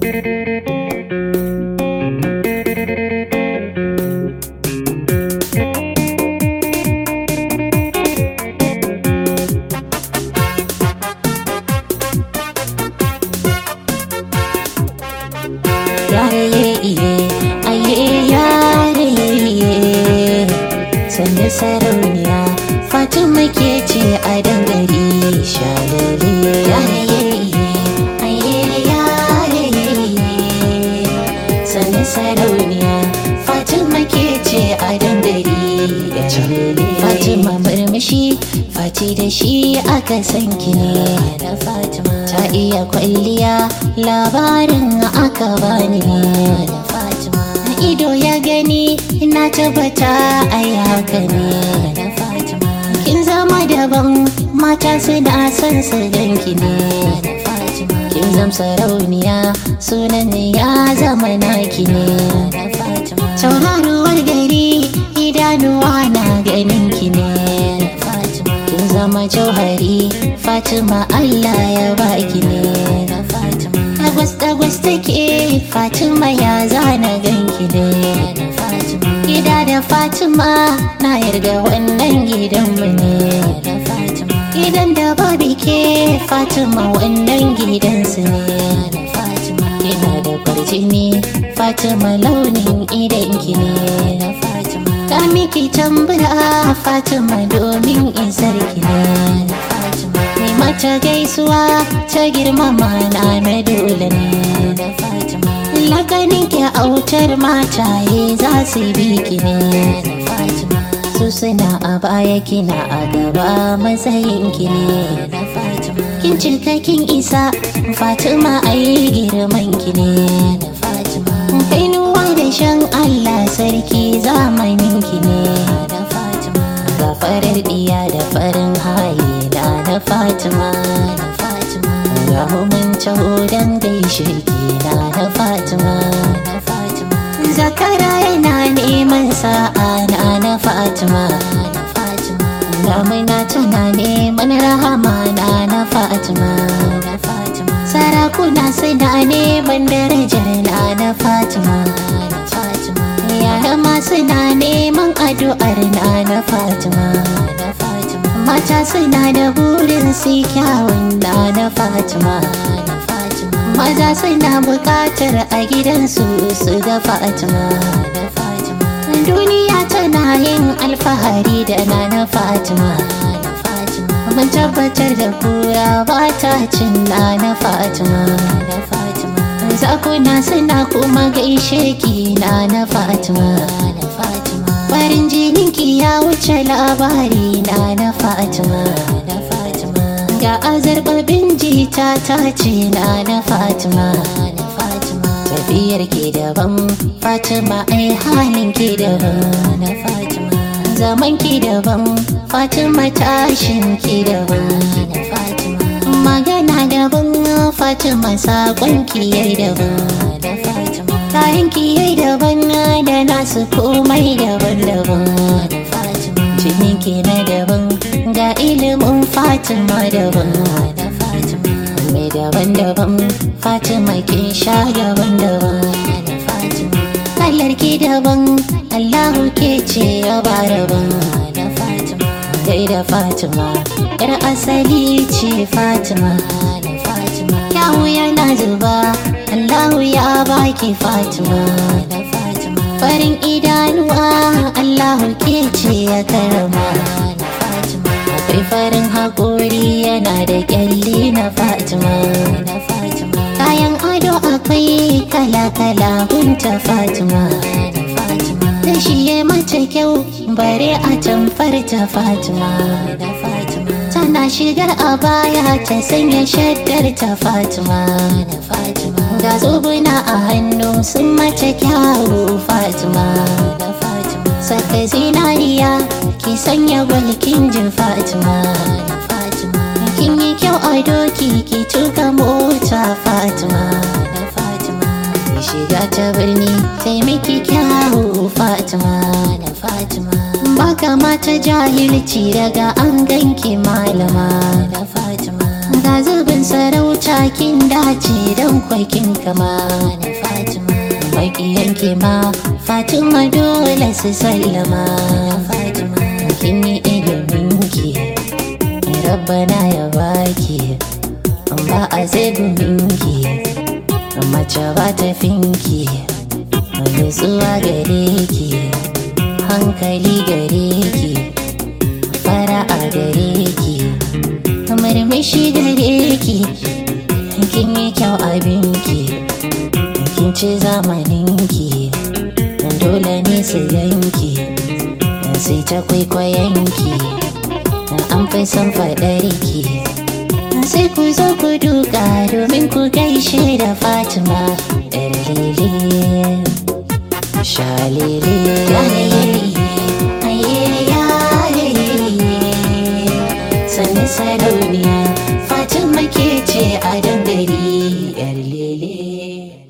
Sanya sarauniya Fatima ke ce a dangare shalale Sanya sarauniya Fatima ke ce a dangare Fatima murmushi Fati da shi aka san ki ne da Fatima Ta iya kwalliya labarin aka bani ne da Fatima Ido ya gani na tabbata ai haka ne da Fatima Kin zama daban mata suna son su ganki ne da Fatima Kin zam sarauniya sunan ya zama naki ne da Fatima Tauraruwar gari idanuwa na ganin ki ne da Fatima Kin zama jauhari Fatima Allah ya baki ne da Fatima Dagwas dagwas take Fatima ya zana ganki ne da Fatima Gida da Fatima na yarda wannan gidanmu ne da Fatima Gidan da babu ke Fatima wannan gidansu ne da Fatima Kina da kwarjini Fatima launin idanki ne da Fatima Ta miki tambura Fatima domin isar ki ne da Fatima Mai mata gaisuwa ta girmama na na dole ne da Fatima Lakanin ki autar mataye za su bi ki ne da Fatima Su suna a baya kina a gaba matsayin ki ne da Fatima Kin cika kin isa Fatima ai girman ki ne da Fatima Kainuwa da shan Allah sarki zamanin ki ne da Fatima Ga farar diya da farin hali da na Fatima da Fatima Ga mun taho dan gaishe ki na na Fatima da Fatima Zakara yana neman sa'a na na Fatima da Fatima Damina tana neman rahama na na Fatima da Fatima Sarakuna suna neman darajar na na Fatima da Fatima Yara ma suna neman addu'ar na na Fatima da Fatima Mata suna da burin su kyawun na na Fatima da Fatima Maza suna bukatar a gidansu su ga Fatima da Fatima Duniya tana yin alfahari da na na Fatima da Fatima Mun tabbatar da kura ba ta cin na na Fatima da Fatima Zakuna suna kuma gaishe ki na na Fatima da Fatima Farin jininki ya wuce labari na na Fatima da Fatima Ga azarbabin jita ta ce na na Fatima da Fatima Tafiyar ki daban Fatima ai halin ki daban na Fatima Zaman ki daban Fatima tashin ki daban da Fatima Magana daban Fatima sakon ki yayi daban da Fatima Kayan ki yayi daban da nasu komai daban-daban da Fatima Jinin ki na daban ga ilimin Fatima daban da Fatima Mai daban-daban Fatima kin sha daban-daban da Fatima Kallar ki daban Allahu ke ce ya ba daban da Fatima Dai da Fatima Yar asali ce Fatima da Fatima Kyawu yana zuba Allahu ya baki Fatima da Fatima Farin idanuwa Allahu ke ce ya karama da Fatima Akwai farin haƙori yana da ƙyalli na Fatima da Fatima Kayan ado akwai kala-kala hunta Fatima da Fatima Da shi ya mace kyau bare a tamfar ta Fatima da Fatima Tana shigar a baya ta sanya shaddar ta Fatima da Fatima Ga zobuna a hannu sun mace kyawu Fatima da Fatima Saka zinariya ki sanya gwalkin jin Fatima da Fatima Kin yi kyau a doki ki tuka mota Fatima da Fatima Ki shiga ta birni taimaki kyawu Fatima da Fatima Baka mata jahilci daga an ganki malama da Fatima Ga zubin gidan sarauta kin dace don kwakin kama na fatima maƙiyanki ma fatima dole su sallama fatima kin yi iliminki rabbana ya baki ba a zai guminki mace ba ta finki nutsuwa gare ki hankali gare ki fara'a gare ki murmushi gare ki kin yi kyau abinki kin ci zamaninki dole ne su yanki sai ta kwaikwayonki an fi son faɗarki sai ku zo ku duka domin ku gaishe da fatima ɗan lele shalele